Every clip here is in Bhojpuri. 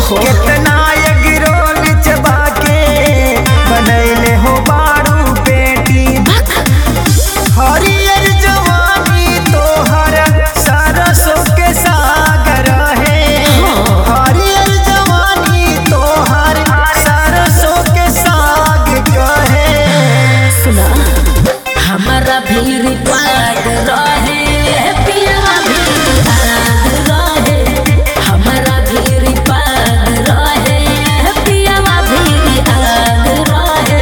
ओहो कितना एगरोल चबा के बनैले हो बारू बेटी हरियर जवानी तोहर सरसों के सागर है हरियर जवानी तोहर सरसों के साग कहे सुना हमारा भीड़ पाग रहे पिया भीड़ आग रहे हमारा भीड़ पाग रहे पिया भीड़ आग रहे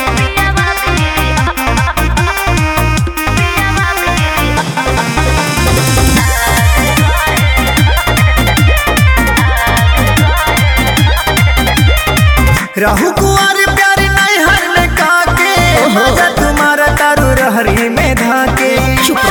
रहु कुआर प्यार नैहर में काके मजा तुम्हारा तारू रहरी में धाके चुप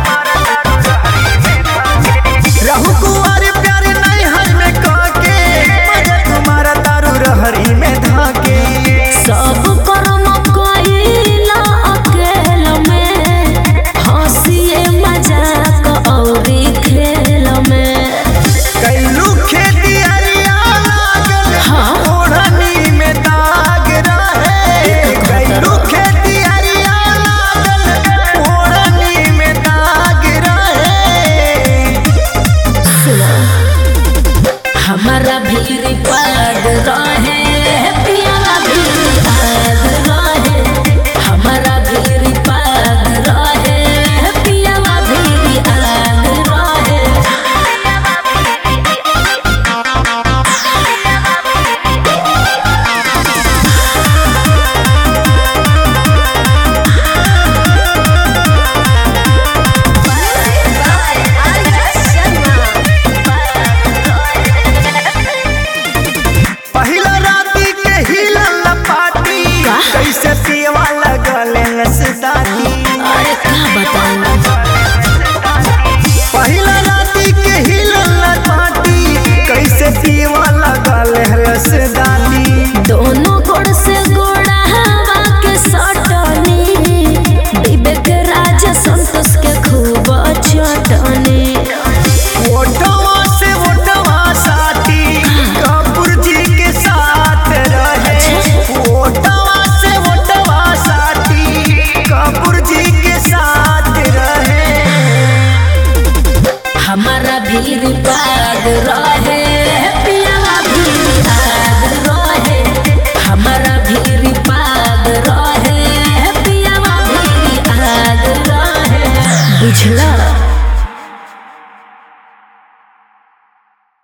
रहु कुआर प्यार नैहर में काके मजा तुम्हारा तारू रहरी में धाके सब कर्म कइला अकेल में हंसिए मजाक औरी खेल में कैलू खेती अरिया लागल हाँ। ओढ़नी में दाग रहे कैलू खेती अरिया लागल ओढ़नी में दाग रहे सुना हमारा भीड़ पाग रहे पिया भीड़ आग रहे हमारा भीड़ पाग रहे पिया भीड़ आग रहे पहिला राती के हिलल पाटी कैसे पियवा लगल लसदाती अरे का बताऊं पहिला राती के हिलल पाटी कैसे पियवा लगल लसदाती दोनों गोड़ से गोड़ा हवा के सटनी विवेक राज संतोष के खूब चटनी ओटवा से ओटवा साथी कपूर जी के साथ रहे ओटवा से ओटवा साथी कपूर जी के साथ रहे हमारा भीड़ पाग रहे पिया भीड़ आग रहे हमारा भीड़ पाग रहे पिया भीड़ आग रहे बुझला